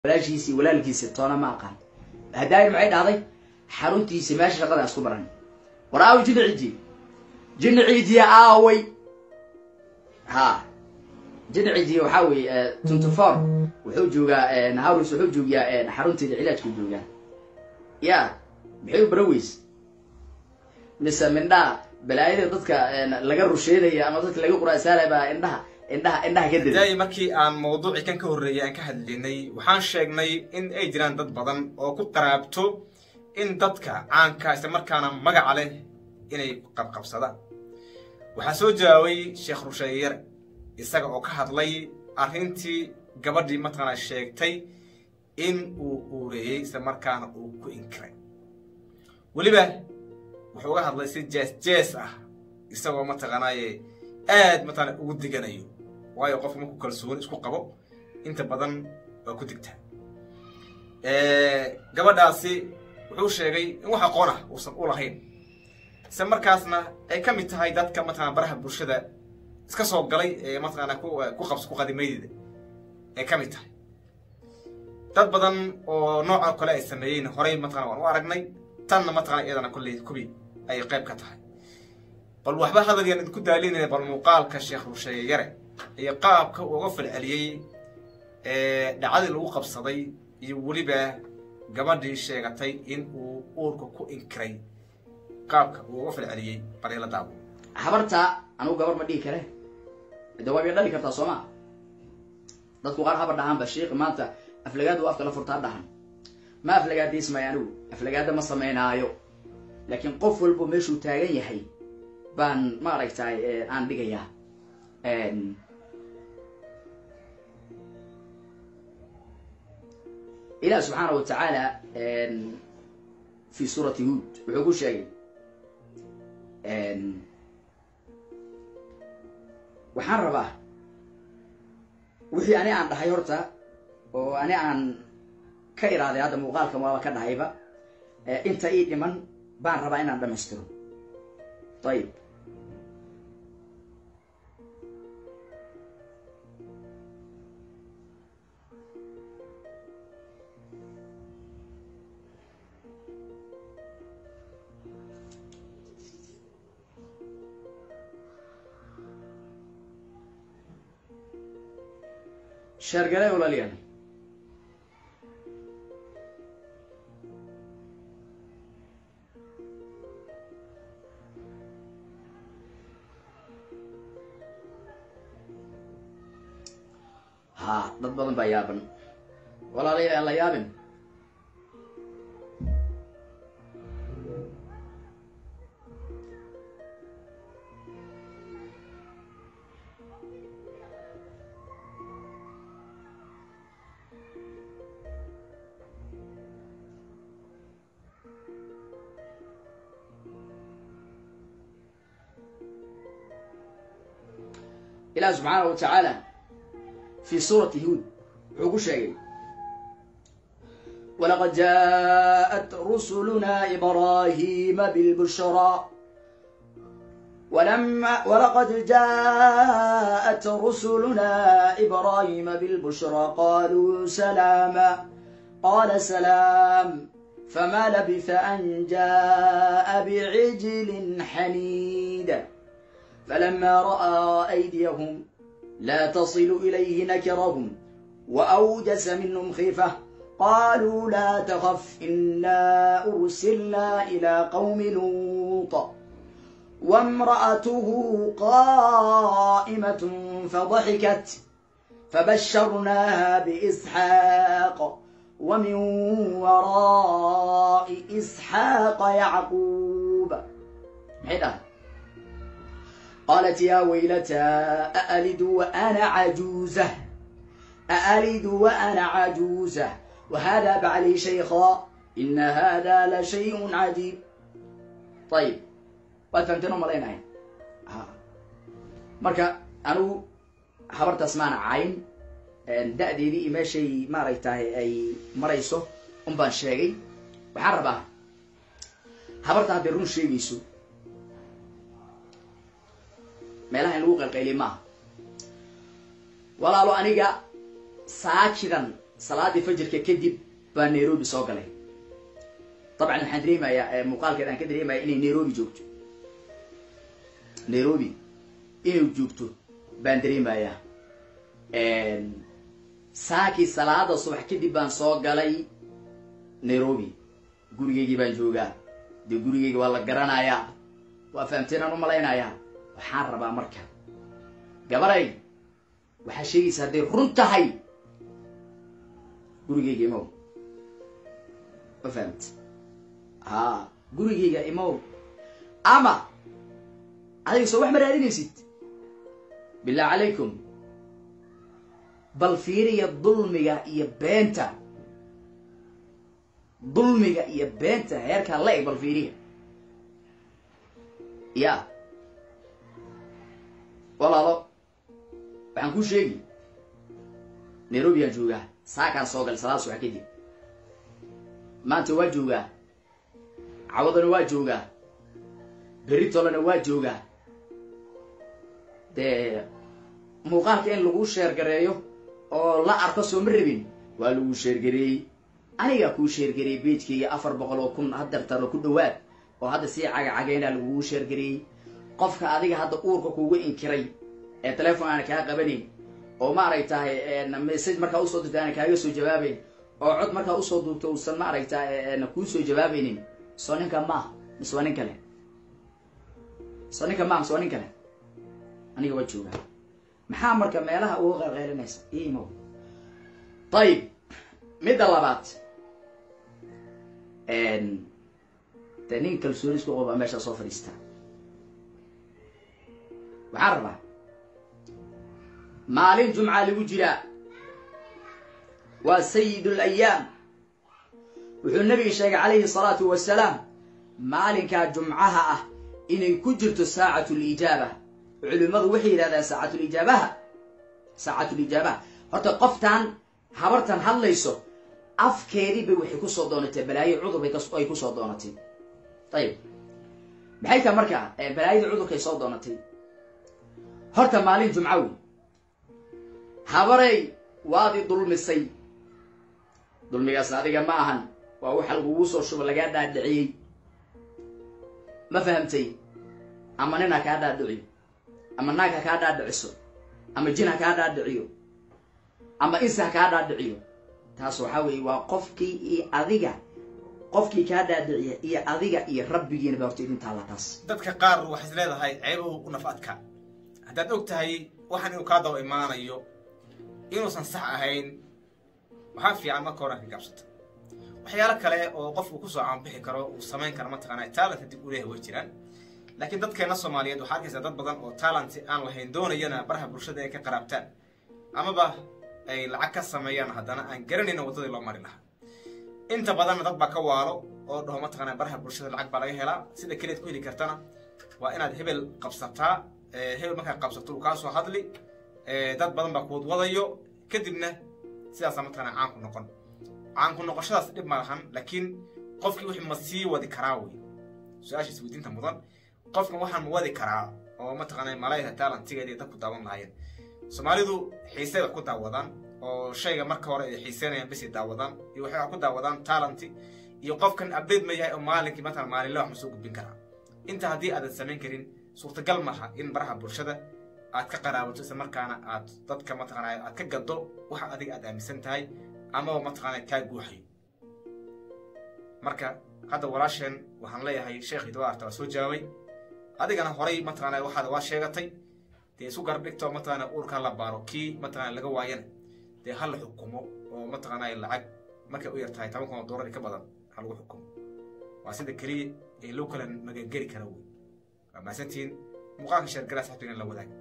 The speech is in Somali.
walaashiisii walaalkiisi toona ma aqaan hadaayin maxay dhahday xaruntiisi meesha shaqada isku baran war aaway jinni ciidiye jinni ciidiye aaway ha jinni ciidiye waxaa weeye twenty four wuxuu joogaa harus wuxuu joogiyaa xarunteeda cilaajku joogaa ya maxay u baran weyse mise mindhaha balaayada dadka laga rusheynaya ama dadka laga quraasaanaya baa indhaha indhaha indhaha ka dira daay markii aan mawduucii kan ka horreeyay aan ka hadlinay waxaan sheegnay in ay jiraan dad badan oo ku qaraabto in dadka caanka isla markaana magaca leh inay qabqabsadaan waxaa soo jawaabay sheekh rusheeyar isaga oo ka hadlay arrintii gabadhii mataqaanaa sheegtay in uu uureeyey isla markaana uu ku inkiray weliba wuxuu uga hadlay si jees jees ah isagoo mataqaanaaye aad mataqaana ugu diganayo waayo qofku markuu kalsooni isku qabo inta badan waa ku digtaa gabadhaasi wuxuu sheegay in wax aqoon ah uusan u lahayn isla markaasna ay ka mid tahay dadka mataqana baraha bulshada iska soo galay ee mataqaana ku qabs ku qadimaydeeda ay ka mid tahay dad badan oo nooca kale ay sameeyeen horey mataqana waan u aragnay tanna mataqana iyadana kolley kubi ayay qayb ka tahay bal waxba hadalyan idinku daalinaya bal muuqaalka sheekh rusheeye yare iyo qaabka uu uga falceliyey dhacdadii lagu qabsaday iyo weliba gabadhii sheegatay in uu uurka ku inkiray qaabka uu uga falceliyey bal la daabo habarta anugu gabar ma dhihi kare de waa bay dhali kartaa sooma dadku qaar habar dhahaanba sheikh maanta aflagaada u afka la furtaa dhahan ma aflagaadaysmaayo anigu aflagaada ma samaynaayo laakiin qof walbo meeshuu taagan yahay baan ma aragtay aan dhigayaa ilaah subxaana wa tacaala fi suurati huod wuxuu ku sheegay waxaan rabaa wixii ani aan dhahay horta oo ani aan ka iraaday hadda muuqaalkan waaba ka dhahayba inta ii dhiman baan rabaa inaan dhamaystiro ayib sheergale walaaliyaal ha dad badan baa yaaban walaalayaal aan la yaabin ilaah subxaana wa tacaala fi suurati huod wuxuu ku sheegay walaqad jaءat rusuluna ibrahima bilbushraa ولقد جاءت رسلنا إبراهيم بالبشرى قالوا سلاما قال سلام فما لبث أن جاء بعجل حنيد فلما رأى أيديهم لا تصل إليه نكرهم وأوجس منهم خيفة قالوا لا تخف إنا أرسلنا إلى قوم لوط وامرأته قائمة فضحكت فبشرناها بإسحاق ومن وراء إسحاق يعقوب حيدا قالت يا ويلتى أألد وأنا عجوزة أألد وأنا عجوزة وهذا بعلي شيخا إن هذا لشيء عجيب طيب waad fahamteen oo malaynahay marka anigu habartaas maana cayn da-deedii iyo meeshay maaragtahay ay marayso un baan sheegay waxaan rabaa habarta hadday run sheegayso meelaha in lagu qalqayliy maaha walaalo aniga saajidan salaadii fajirka kadib baa nairobi soo galay dabcan waxaan dareemayaa muuqaalkeed aan ka dareemaya inay nairobi joogto nairobi inay joogto baan dareemayaa saakii salaada subax kadib baan soo galay nairobi gurigeygii baan joogaa dee gurigeyga waa la garanayaa waa fahamteenaan u malaynayaa waxaan rabaa marka gabaray waxaa sheegaysa hadday run tahay gurigeyga imow ma fahamti ha gurigeyga imow ama adiga soo wax ma raadinaysid billah calaykum bal fiiriya dulmiga iyo beenta dulmiga iyo beenta heerkaa la eg bal fiiriya ya walaalo waxaan kuu sheegi nairobi aan joogaa saakaan soo galay salaada subax kadib maanta waa joogaa cawadana waa joogaa beritolena waa joogaa dee muuqaalka in lagu sheergareeyo oo la arko soo ma rabin waa lagu sheergareeyey anigaa kuu sheergareeyey beejkayga afar boqol oo kun hadartaro ku dhawaad oo hadda sii cagacageyna lagugu sheergareeyey qofka adiga hadda uurka kugu inkiray ee telefon aana kaa qabanayn oo maaragtahay message markaa usoo dirta aana kaaga soo jawaabayn oo cod markaa usoo duubto uusan maaragta kuu soo jawaabaynin soo ninka maaha mise waa nin kale soo ninka maaha mise waa nin kale aniga waa joogaa maxaa marka meelaha uga qeylqeylinaysa imo ayib midda labaad dee nin kalsooni isku qobaa meesha soo fadhiistaa waxaan rabaa maalin jumca lagu jiraa waa sayid alayaam wuxuu nabiga sheegay calayhi salaatu wasalaam maalinkaa jumcaha ah inay ku jirto saacatu lijaaba culimmadu waxay yidhahdaan saacatulijaabaha saacatulijaabaha horta qoftan habartan hadlayso afkeedii bay waxay kusoo doonatay balaayo cudur bay kusoo doonatay ayib maxay tahay marka balaayadii cudurkay soo doonatay horta maalin jumca wey habarey waad i dulmisay dulmigaasna adiga ma ahan waa waxa lagugu soo shubo lagaa dhaadhiciyey ma fahamtay ama nin ha kaa dhaadhiciyo ama naag ha kaa dhaadhiciso ama jin ha kaa dhaadhiciyo ama insi ha kaa dhaadhiciyo taas waxaa weeye waa qofkii iyo adiga qofkii kaa dhaadhiciya iyo adiga iyo rabbigiina ba horta idin taalla taas dadka qaar waxay is leedahay ceebuhu u naf adka haddaad og tahay waxaan inuu kaa daba imaanayo inuusan sax ahayn waxaa fiican marka hore ka gaabsato waxyaalo kale oo qofku kusoo caanbixi karo uu samayn karo mataqaana talent dib u leeyahay way jiraan laakiin dadkeena soomaaliyeed waxaa arkaysaa dad badan oo talent aan lahayn doonayana baraha bulshada ay ka qaraabtaan amaba ay lacag ka sameeyaan haddana aan garanayna waddadii loo mari lahaa inta badanna dad baa ka waalo oo dhaho mataqaana baraha bulshada lacag baa laga helaa sida keliyaad ku heli kartana waa inaad hebel qabsataa hebel markaa qabsato uu kaa soo hadli dad badan baa kuwad wadayo kadibna sidaasaa mataqaana caanku noqon caanku noqoshadaas dhib ma lahan laakiin qofkii wixii ma sii wadi karaa wey su-aasha isweydiinta mudan qofkan waxaan ma wadi karaa oo mataqaana malayha talentigeeda dadku daawan lahaayeen soomaalidu xiisay wax ku daawadaan oo shayga marka hore ay xiiseynayaan bisi daawadaan iyo waxay wax ku daawadaan talenti iyo qofkan update ma yahay oo maalinkii mataqana maalinle wax ma soo gudbin karaa inta haddii aadan samayn karin suurtagal maaha in baraha bulshada aad ka qaraabato isla markaana aad dadka mataqaana aad ka gaddo waxa adiga aad aaminsan tahay amaba mataqaana kaa guuxayo marka hadda walaasheen waxaan leeyahay sheekhii dawaarta waa soo jawaabay adigana horay mataqaana waxaad waa sheegatay dee isu garab dhigto mataqaana uurka la baaro kii mataqaana laga waayana dee ha la xukumo oo mataqaana lacag markay u yar tahay toban kun oo doolar ka badan ha lagu xukumo waa sida keliya ee loo kala magangeli kara wey waa mahadsantihiin muuqaalka sheergalaas xabtigan la wadaag